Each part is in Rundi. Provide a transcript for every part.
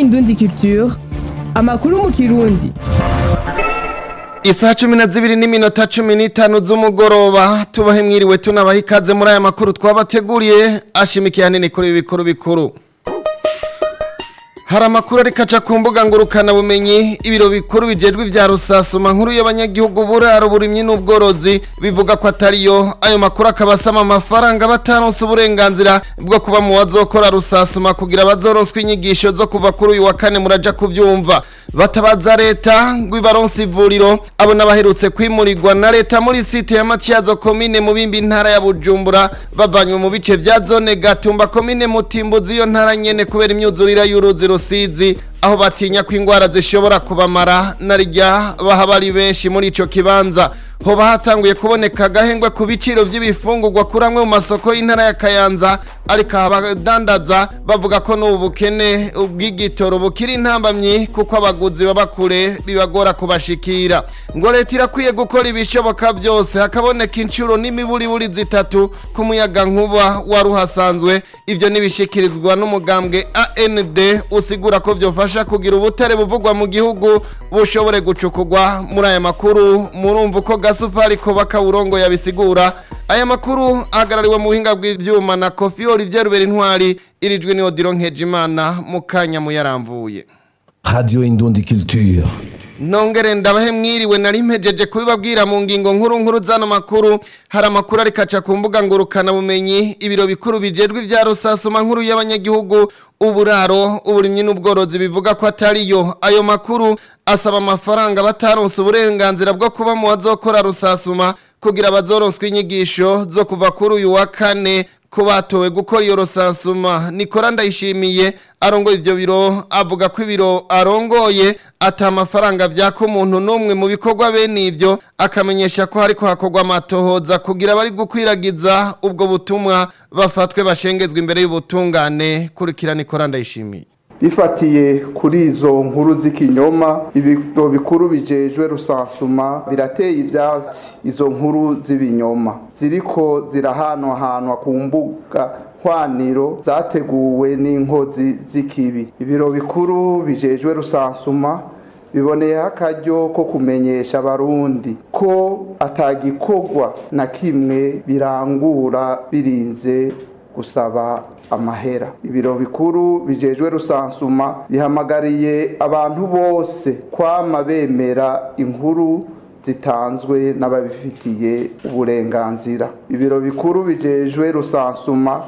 Indundi Culture amakuru mu kirundi Isaha cumi na zibiri n'iminota cumi n'itanu z'umugoroba tubahe mwiriwe tunabaha ikaze muri aya makuru twabateguriye ashimikiye hanini kuri ibi bikuru bikuru hari amakuru ariko aca ku mbuga ngurukana bumenyi ibiro bikuru bijejwe vya rusasuma nkuru y'abanyagihugu buraro burimyi n'ubworozi bivuga ko atariyo ayo makuru akaba asama amafaranga bataronse uburenganzira bwo kuba mu bazokora rusasuma kugira bazoronswe inyigisho zo kuva kuri uyu wa kane muraja kuvyumva batabaza leta ngo ibaronse ivuriro abo n'abaherutse kwimurirwa na leta muri site ya Matyazo komine mu bimbi ntara ya Bujumbura bavanywe mu bice vya zone Gatumba komine Mutimbuzi iyo ntara nyene kubera imyuzurira y'uruzi rusizi aho batinya ko ingwara zishobora kubamara narijya bahaba ari benshi muri ico kibanza hoba hatanguye kuboneka agahengwe ku biciro vy'ibifungurwa kuramwe mu masoko y'intara ya Kayanza ariko abadandaza bavuga ko n'ubu bukene ubw'igitoro bukiri intambamyi kuko abaguzi baba kure bibagora kubashikira ngo leta irakwiye gukora ibishoboka byose hakaboneka inshuro n'imiburiburi zitatu ku muyaga nkuba wari uhasanzwe ivyo nibishikirizwa n'umugambwe AND usigura ko vyofasha kugira ubutare buvugwa mu gihugu bushobore gucukurwa muri aya makuru murumva uko gasupari ko bakawurongo yabisigura aya makuru ahagarariwe mu buhinga bw'ivyuma na Kofi Olivier Rubera Intwari irijwe ni Odilo Nkejimana mu kanya muyaramvuye Radio Indundi Culture. Nongere ndabahe mwiriwe nari mpejeje kubibabwira mu ngingo nkuru nkuru zano makuru hari amakuru ariko aca ku mbuga ngurukana bumenyi ibiro bikuru bijejwe ivya rusasuma nkuru y'abanyagihugu uburaro uburimyi n'ubworozi bivuga ko atariyo ayo makuru asaba amafaranga bataronse uburenganzira bwo kuba mu bazokora rusasuma kugira bazoronswe inyigisho zo kuva kuri uyu wa kane ko batowe gukora iyo rusansuma nikora ndayishimiye arongoye ivyo biro avuga ko ibiro arongoye ata amafaranga vyaka umuntu n'umwe mu bikorwa bene ivyo akamenyesha ko hariko hakorwa amatohoza kugira bari gukwiragiza ubwo butumwa bafatwe bashengezwa imbere y'ubutungane kurikira nikora ndayishimiye bifatiye kuri izo nkuru z'ikinyoma ibiro bikuru bijejwe rusansuma birateye ivyatsi izo nkuru z'ibinyoma ziriko zirahanwahanwa ku mbuga hwaniro zateguwe n'inkozi z'ikibi ibiro bikuru bijejwe rusansuma biboneyeho akaryo ko kumenyesha abarundi ko atagikorwa na kimwe birangura birinze gusaba amahera ibiro bikuru bijejwe rusansuma bihamagariye abantu bose kwama bemera inkuru zitanzwe n'ababifitiye uburenganzira ibiro bikuru bijejwe rusansuma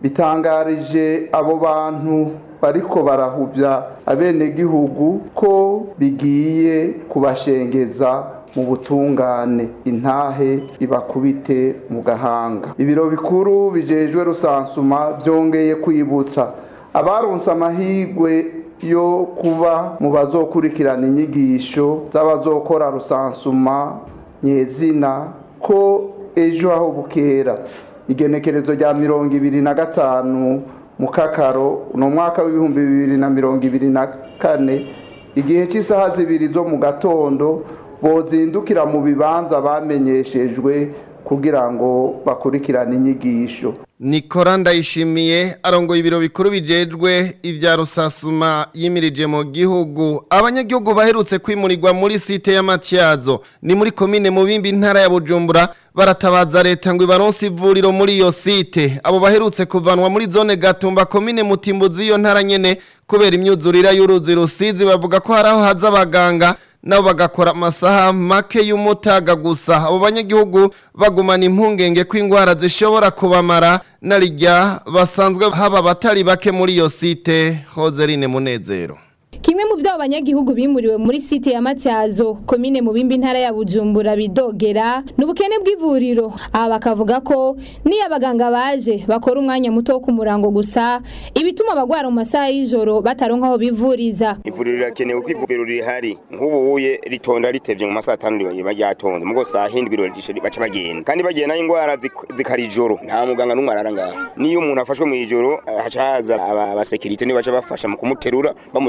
bitangarije abo bantu bariko barahuvya abenegihugu ko bigiye kubashengeza mu butungane intahe ibakubite mu gahanga ibiro bikuru bijejwe rusansuma byongeye kwibutsa abaronse amahigwe yo kuba mu bazokurikirana inyigisho z'abazokora rusansuma nyezina ko ejo aho bukera igenekerezo rya mirongo ibiri na gatanu mu kakaro ni umwaka w'ibihumbi bibiri na mirongo ibiri na kane igihe cy'isaha zibiri zo mu gatondo bozindukira mu bibanza bamenyeshejwe kugira ngo bakurikirane inyigisho Nikora ndayishimiye arongoye ibiro bikuru bijejwe ivya rusasuma yimirije mu gihugu abanyagihugu baherutse kwimurirwa muri site ya Matyazo ni muri komine mu bimbi ntara ya Bujumbura baratabaza leta ngo ibaronse ivuriro muri iyo site abo baherutse kuvanwa muri zone Gatumba komine Mutimbuzi iyo ntara nyene kubera imyuzurira y'uruzi rusizi bavuga ko haraho haza abaganga nabo bagakora amasaha make y'umutaga gusa abo banyagihugu bagumana impungenge ko indwara zishobora kubamara narijya basanzwe haba abatari bake muri iyo site hozerine munezero Kimwe mu vyabo banyagihugu bimuriwe muri site ya Matyazo komine mu bimbi ntara ya Bujumbura bidogera n'ubukene bw'ivuriro aba bakavuga ko niyo abaganga baje bakora umwanya muto wo kumurango gusa ibituma abagwara mu masaha y'ijoro bataronka aho bivuriza ivuriro rirakenewe ko ivuriro rihari nk'ubuye ritonda ritevye mu masaha atanu riba ryatonze mugo saa hindwi ririshe baca bagenda kandi bagenda n'indwara zik- zikara ijoro nta muganga n'umwe arara ngaho niyo umuntu afashwe mu ijoro eh, haca haza aba- abasekirite nibaca bafasha mu kumuterura bamutwara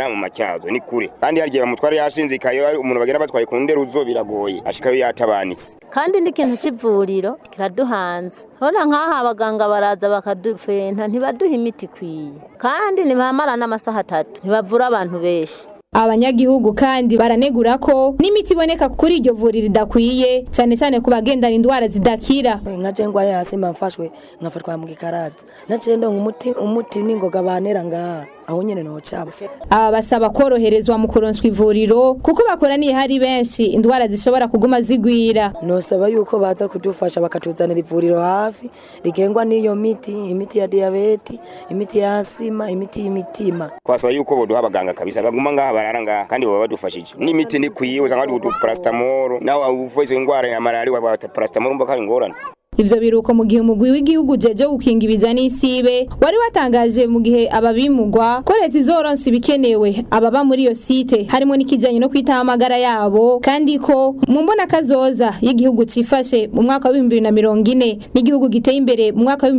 ngaha mu matyazo ni kure kandi hari igihe bamutwara yashinzikaye umuntu bagenda batwaye ku nderuzo biragoye ashikayo yatabanitse kandi n'ikintu cy'ivuriro kiraduhanze hora nk'aha abaganga baraza bakadufenta ntibaduha imiti ikwiye kandi ntibamara n'amasaha atatu ntibavura abantu benshi abanyagihugu kandi baranegura ko n'imiti iboneka kuri iryo vuriro idakwiye cyane cyane ku bagendana indwara zidakira nka je ngwaye hasi mba mfashwe nkafatwa mu gikaraza naciye ndonka umuti umuti n'ingoga bantera ngaha aho nyene nocaba aba basaba koroherezwa mu kuronswa ivuriro kuko bakoraniye hari benshi indwara zishobora kuguma zigwira nosaba yuko baza kudufasha bakatuzanira ivuriro hafi rigengwa n'iyo miti imiti ya diyabeti imiti ya asima imiti y'imitima twasaba yuko boduha abaganga kabisa baguma ngaha barara ngaha kandi baba badufashije n'imiti ndikwiye usanga bari kuduha paracetamol nawe ufise ingwara ya malaria baba paracetamol umva ko ari ingorane ivyo biruko mu gihe umugwi w'igihugu jeje gukingibiza n'isibe wari watangaje mu gihe ababimugwa ko leta izoronsa ibikenewe ababa muri iyo site harimo n'ikijanye no kwitaho amagara yabo kandi ko mu mbona kazoza y'igihugu cifashe mu mwaka wa 2040 n'igihugu giteye imbere mu mwaka wa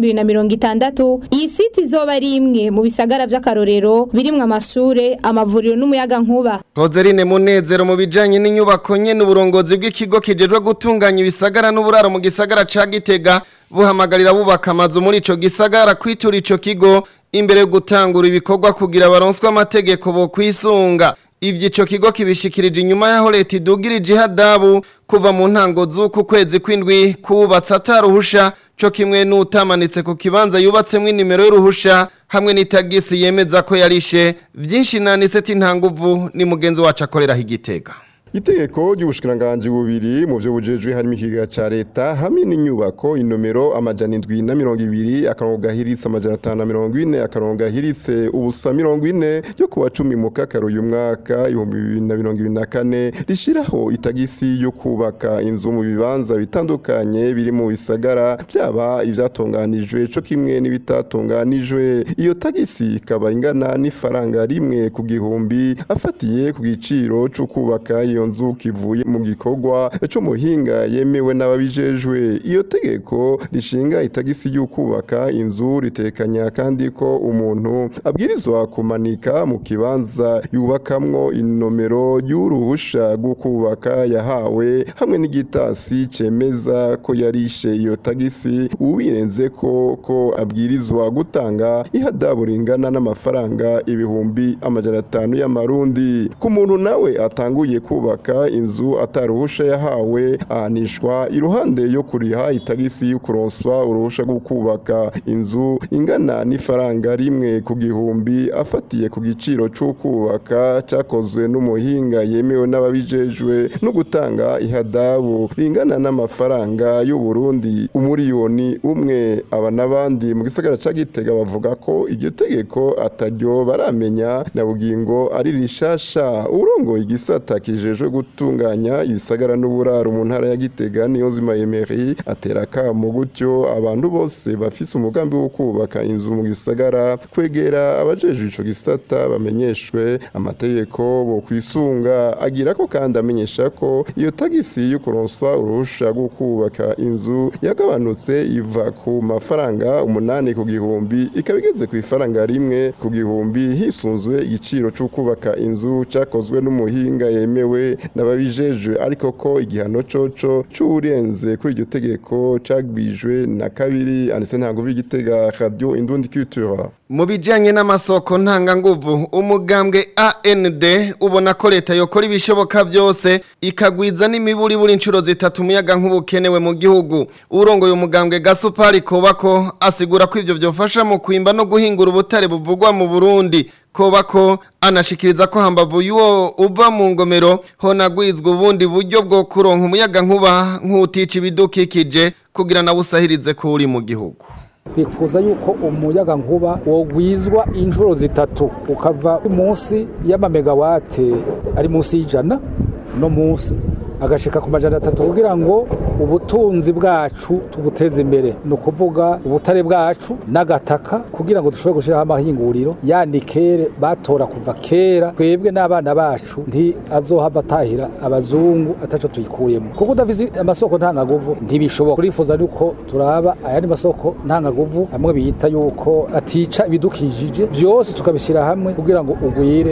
2060 iyi site izoba ari imwe mu bisagara vy'akarorero birimwo amashure amavuriro n'umuyaga nkuba Kozerine Munezero mu bijanye n'inyubako nyene uburongozi bw'ikigo kijejwe gutunganya ibisagara n'uburaro mu gisagara ca Gitega buhamagarira bubaka amazu muri ico gisagara kwitura ico kigo imbere yo gutangura ibikorwa kugira baronswe amategeko bo kwisunga ivyo ico kigo kibishikirije inyuma yaho leta idugirije ihadabu kuva mu ntango z'uku kwezi kw'indwi kubatse ataruhusha co kimwe n'utamanitse ku kibanza yubatsemwo inimero y'uruhusha hamwe n'itagisi yemeza ko yarishe vyinshi naniseti ntanguvu ni mugenzi wacu akoreraho igitega Itegeko ry'ubushikiranganje bubiri mu byo bujejwe harimo ikiga ca leta hamwe n'inyubako inomero amajana indwi na mirongo ibiri akarongo gahiritse amajana atanu na mirongo ine akarongo gahiritse ubusa mirongo ine ryo kuwa cumi mu kakaro uyu mwaka ibihumbi bibiri na mirongo ibiri na kane rishiraho itagisi yo kubaka inzu mu bibanza bitandukanye biri mu bisagara byaba ivyatunganijwe co kimwe n'ibitatunganijwe iyo tagisi ikaba ingana n'ifaranga rimwe ku gihumbi afatiye ku giciro co kubaka iyo nzu kivuye mu gikorwa c'umuhinga yemewe n'ababijejwe iyo tegeko rishinga itagisi yo kubaka inzu ritekanya kandi ko umuntu abwirizwa kumanika mu kibanza yubakamwo inomero y'uruhusha rwo kubaka yahawe hamwe n'igitasi cemeza ko yarishe iyo tagisi ubirenze ko ko abwirizwa gutanga ihadabu ringana n'amafaranga ibihumbi amajana atanu y'amarundi ku muntu nawe atanguye kubaka inzu ataruhusha yahawe ahanishwa iruhande yo kuriha itagisi yo kuronswa uruhusha rwo kubaka inzu ingana n'ifaranga rimwe ku gihumbi afatiye ku giciro cyo kubaka cyakozwe n'umuhinga yemewe n'ababijejwe no gutanga ihadabu ringana n'amafaranga y'u Burundi umuriyoni umwe aba n'abandi mu gisagara ca Gitega bavuga ko iryo tegeko ataryo baramenya na bugingo ari rishasha urongoye igisata kijejwe gutunganya ibisagara n'uburaro mu ntara ya Gitega niyo zima Emery atera kamo gutyo abantu bose bafise umugambi wo kubaka inzu mu gisagara kwegera abajejwe ico gisata bamenyeshwe amategeko bo kwisunga agira ko kandi amenyesha ko iyo tagisi yo kuronswa uruhusha rwo kubaka inzu yagabanutse iva ku mafaranga umunani ku gihumbi ikaba igeze ku ifaranga rimwe ku gihumbi hisunzwe igiciro cyo kubaka inzu cyakozwe n'umuhinga yemewe n'ababijejwe ariko ko igihano coco c'urenze kuri iryo tegeko cagwijwe na kabiri anise ntabwo b'igitega radio indundi culture mu bijyanye n'amasoko ntanganguvu umugambwe AND ubona ko leta yokora ibishoboka byose ikagwiza n'imiburi buri inshuro zitatu umuyaga nk'ubukenewe mu gihugu urongoye umugambwe gasupari kobako asigura ko ibyo byofasha mu kwimba no guhingura ubutare buvugwa mu burundi kobako anashikiriza ko hambavu y'uwo uva mu ngomero honagwizwa ubundi buryo bwo kuronka umuyaga nkuba nk'utica ibidukikije kugira nawe usahirize ko uri mu gihugu twifuza yuko umuyaga nkuba wogwizwa inshuro zitatu ukava munsi y'amamegawate ari munsi y'ijana no munsi agashika ku majana atatu kugira ngo ubutunzi bwacu tubuteze imbere ni ukuvuga ubutare bwacu n'agataka kugira ngo dushobore gushyiraho amahinguriro yanikere batora kuva kera twebwe n'abana bacu nti azohava atahira abazungu ataco tuyikuyemo kuko udafise amasoko ntangaguvu ntibishoboka turifuza yuko turaba ayandi masoko ntangaguvu amwe bita yuko atica ibidukikije byose tukabishyira hamwe kugira ngo ugwire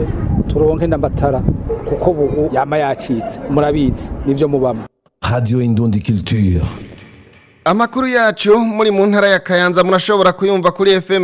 turonke n'amatara kuko bubu yama yacitse murabizi nivyo mubamo Radio Indundi Culture. Amakuru yacu muri mu ntara ya Kayanza murashobora kuyumva kuri FM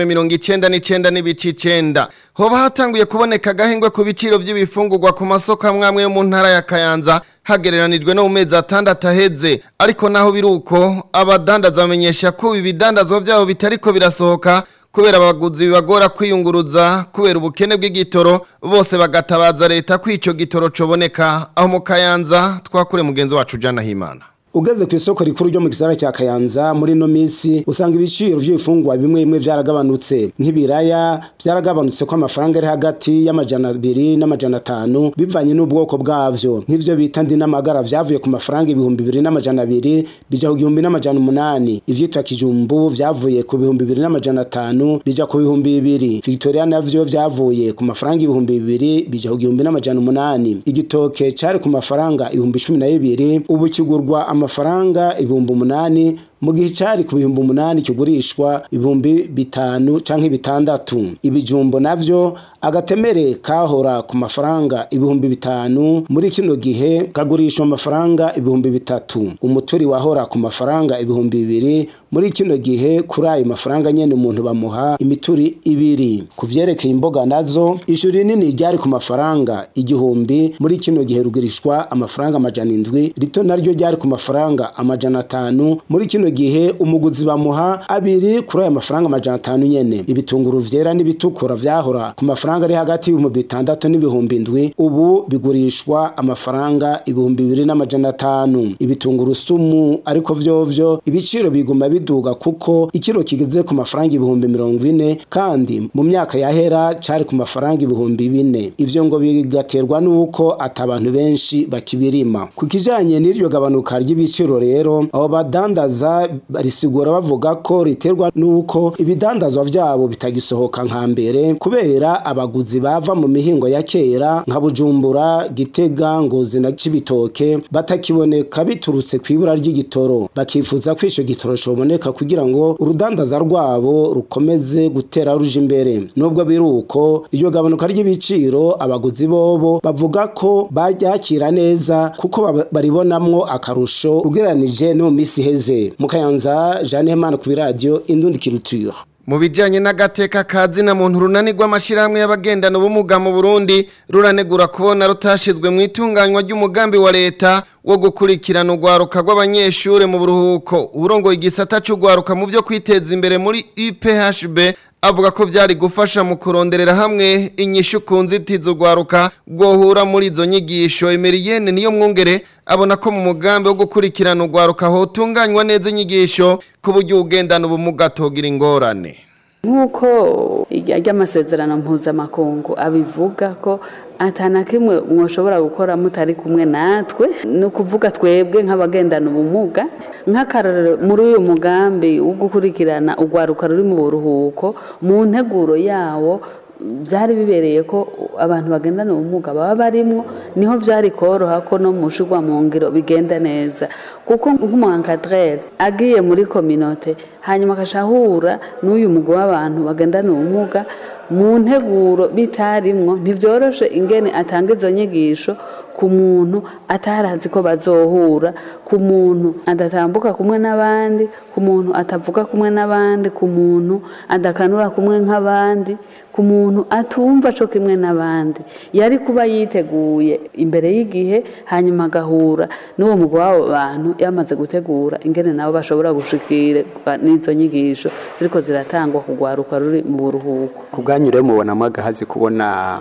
99 n'ibici 9. Hoba hatanguye kuboneka agahengwe ku biciro by'ibifungurwa ku masoko amwe yo mu ntara ya Kayanza hagereranijwe no mu mezi atandatu aheze ariko naho biruko abadandaza bamenyesha ko ibidandazwa byabo bitariko birasohoka kubera abaguzi bibagora kwiyunguruza kubera ubukene bw'igitoro bose bagatabaza leta ko ico gitoro coboneka aho mu Kayanza twakure mugenzi wacu Jana Himana ugeze ku isoko rikuru ryo mu gisagara cya Kayanza muri no misi usanga ibiciro by'ibifungwa bimwe bimwe byaragabanutse nk'ibiraya byaragabanutse ko amafaranga ari hagati y'amajana abiri n'amajana atanu bivanye n'ubwoko bwavyo nk'ivyo bita ndi n'amagara vyavuye ku mafaranga ibihumbi bibiri n'amajana abiri bija ku gihumbi n'amajana umunani ivyitwa kijumbu vyavuye ku bihumbi bibiri n'amajana atanu bija ku bihumbi bibiri Victoria navyo vyavuye ku mafaranga ibihumbi bibiri bija ku gihumbi n'amajana umunani igitoke cari ku mafaranga ibihumbi cumi na bibiri ubu kigurwa amafaranga ibihumbi umunani mu gihe cyari ku bihumbi umunani kigurishwa ibihumbi bitanu canke bitandatu ibijumbo navyo agatemere kahora ku mafaranga ibihumbi bitanu muri kino gihe kagurishwa amafaranga ibihumbi bitatu umuturi wahora ku mafaranga ibihumbi bibiri muri kino gihe kuri ayo mafaranga nyene umuntu bamuha imituri ibiri ku vyerekeye imboga nazo ishuri rinini ryari ku mafaranga igihumbi muri kino gihe rugurishwa amafaranga amajana indwi rito naryo ryari ku mafaranga amajana atanu muri kino gihe umuguzi bamuha abiri kuri aya mafaranga amajana atanu nyene ibitunguru vyera n'ibitukura vyahora ku mafaranga ari hagati y'ibihumbi bitandatu n'ibihumbi indwi ubu bigurishwa amafaranga ibihumbi bibiri n'amajana atanu ibitunguru sumu ariko vyovyo ibiciro biguma biduga kuko ikiro kigeze ku mafaranga ibihumbi mirongo ine kandi mu myaka yahera cari ku mafaranga ibihumbi bine ivyo ngo bigaterwa n'uko ata abantu benshi bakibirima ku kijanye n'iryo gabanuka ry'ibiciro rero abo badandaza barisigura bavuga ko riterwa n'uko ibidandazwa vyabo bitagisohoka nka mbere kubera abaguzi bava mu mihingo ya kera nka bujumbura gitega ngozi na cibitoke batakiboneka biturutse kw'ibura ry'igitoro bakifuza ko ico gitoro coboneka kugira ngo urudandaza rwabo rukomeze gutera ruje imbere nubwo biri uko iryo gabanuka ry'ibiciro abaguzi bobo bavuga ko baryakira neza kuko baba- baribonamwo akarusho ugereranije no mu misi iheze mu kayanza jeanne hemana ku biradiyo indundi kiruture Mu bijanye n'agateka kazi na muntu runanirwa amashirahamwe y'abagendana ubumuga mu Burundi ruranegura kubona rutashizwe mu itunganywa ry'umugambi wa leta wo gukurikirana urwaruka rw'abanyeshure mu buruhuko urongoye igisata c'urwaruka mu vyo kwiteza imbere muri UPHB avuga ko vyari gufasha mu kuronderera hamwe inyishu ku nzitizi urwaruka rwohura muri izo nyigisho Emeriyene niyo mwungere abona ko mu mugambi wo gukurikirana urwaruka hotunganywa neza inyigisho ku buryo ugendana ubumuga atogira ingorane nk'uko ry'amasezerano mpuzamakungu abivuga ko atana kimwe mwoshobora gukora mutari kumwe natwe ni ukuvuga twebwe nk'abagendana ubumuga nk'akarorero muri uyu mugambi wo gukurikirana urwaruka ruri mu buruhuko mu nteguro yawo byari bibereye ko abantu bagendana ubumuga baba barimwo niho byari koroha ko no mu shugwa mu ngiro bigenda neza kuko nk'umuhankadrere agiye muri kominote hanyuma agashahura n'uyu mugwi w'abantu bagendana ubumuga mu nteguro bitarimwo ntibyoroshe ingene atanga izo nyigisho ku muntu atarazi ko bazohura ku muntu adatambuka kumwe n'abandi ku muntu atavuga kumwe n'abandi ku muntu adakanura kumwe nk'abandi ku muntu atumva co kimwe n'abandi yari kuba yiteguye imbere y'igihe hanyuma agahura n'uwo mugwi w'abo bantu yamaze gutegura ingene nabo bashobora gushikirwa n'izo nyigisho ziriko ziratangwa ku rwaruka ruri mu buruhuko ku bwanyu rero mubonamo agahazi kubona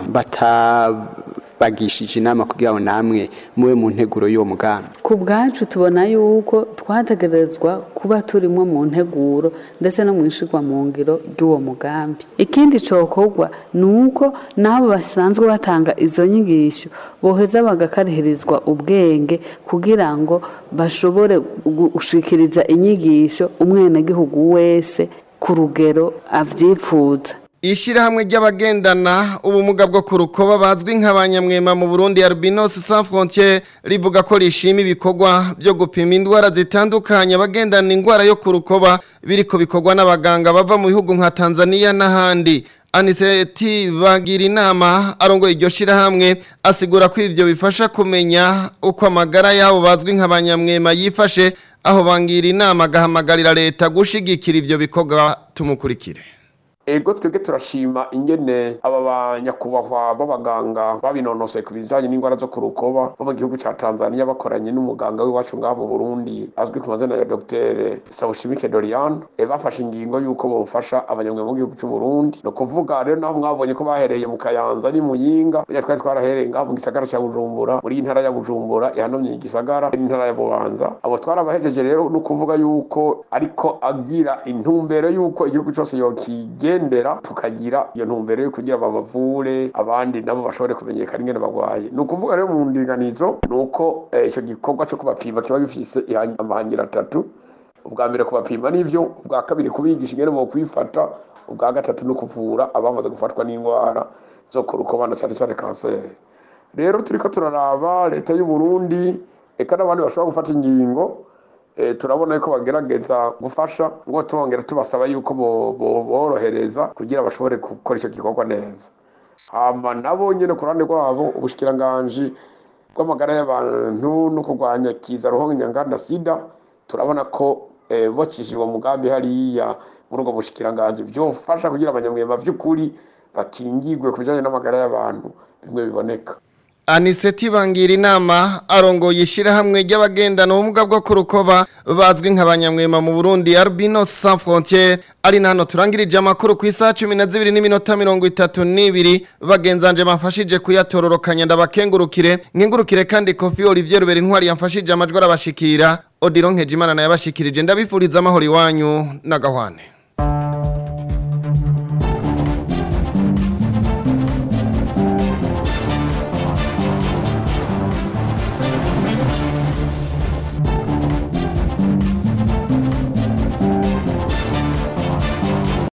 batabagishije inama kugira ngo namwe mube mu nteguro y'uwo mugambi ku bwacu tubona yuko twategerezwa kuba turimo mu nteguro ndetse no mu ishigwa mu ngiro ry'uwo mugambi ikindi cokorwa ni uko n'abo basanzwe batanga izo nyigisho boheza bagakarihirizwa ubwenge kugira ngo bashobore gushikiriza inyigisho umwenegihugu wese ku rugero avyipfuza Ishirahamwe ry'abagendana ubumuga bwo ku rukoba bazwi nk'abanyamwema mu Burundi Albinos Sans Frontières rivuga ko rishima ibikorwa byo gupima indwara zitandukanye abagendana indwara yo ku rukoba biriko bikorwa n'abaganga bava mu bihugu nka Tanzania n'ahandi Aniseti bagira inama arongoye iryo shirahamwe asigura ko ivyo bifasha kumenya uko amagara yabo bazwi nk'abanyamwema yifashe aho bangira inama agahamagarira leta gushigikira ivyo bikorwa tumukurikire ego twebwe turashima ingene aba banyakubahwa b'abaganga babinonosoye ku bijanye n'indwara zo ku rukoba bo mu gihugu ca tanzania bakoranye n'umuganga w'iwacu ngaha mu burundi azwi ku mazina ya dr sawushimike dorian e bafashe ingingo y'uko bofasha abanyamwema mu gihugu c'uburundi ni ukuvuga rero naho mwabonye ko bahereye mu kayanza ni muyinga burya twari twarahereye ngaha mu gisagara ca bujumbura muri iyi ntara ya bujumbura ihanomye igisagara n'intara ya bubanza abo twarabahejeje rero ni ukuvuga yuko ariko agira intumbero y'uko igihugu cose yokigera tugendera tukagira iyo ntumbero yo kugira babavure abandi nabo bashobore kumenyekana ingene bagwaye ni ukuvuga rero mu ndinganizo ni uko icyo gikorwa cyo kubapima kiba gifise amahangira atatu ubwa mbere kubapima n'ivyo ubwa kabiri kubigisha ingene bokwifata ubwa gatatu no kuvura abamaze gufatwa n'indwara zo ku rukoba na cyane cyane kanseri rero turiko turaraba leta y'u Burundi eka n'abandi bashobora gufata ingingo turabona ko bagerageza gufasha ngo tubongera tubasaba yuko borohereza kugira bashobore gukora icyo gikorwa neza hama nabo nyine ku ruhande rwabo ubushikiranganji bw'amagara y'abantu no kurwanya kiza ruhonyanganda sida turabona ko bacishije uwo mugambi hariya muri ubwo bushikiranganji byofasha kugira abanyamwema by'ukuri bakingirwe ku bijyanye n'amagara y'abantu bimwe biboneka Aniseti bangira inama arongoye ishirahamwe ry'abagendana ubumuga bwo ku rukoba bazwi nk'abanyamwema mu Burundi Albino Sans Frontières ari nano turangirije amakuru ku isaha 12 n'iminota 32 bagenzanje bafashije kuyatororokanya ndabakengurukire nkengurukire kandi Kofi Olivier Rubera intwari yamfashije amajwi arabashikira Odiron Nkejimana naye abashikirije ndabifuriza amahoro iwanyu na gahwane